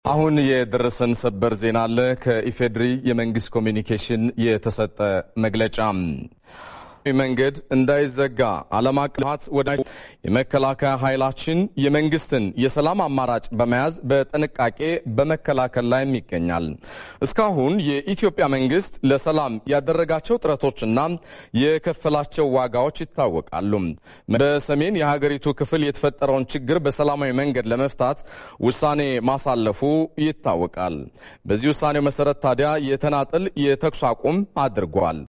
አሁን የደረሰን ሰበር ዜና አለ። ከኢፌድሪ የመንግስት ኮሚኒኬሽን የተሰጠ መግለጫ መንገድ እንዳይዘጋ ዓለም አቀፍ ወደ የመከላከያ ኃይላችን የመንግስትን የሰላም አማራጭ በመያዝ በጥንቃቄ በመከላከል ላይም ይገኛል። እስካሁን የኢትዮጵያ መንግስት ለሰላም ያደረጋቸው ጥረቶችና የከፈላቸው ዋጋዎች ይታወቃሉ። በሰሜን የሀገሪቱ ክፍል የተፈጠረውን ችግር በሰላማዊ መንገድ ለመፍታት ውሳኔ ማሳለፉ ይታወቃል። በዚህ ውሳኔው መሰረት ታዲያ የተናጥል የተኩስ አቁም አድርጓል።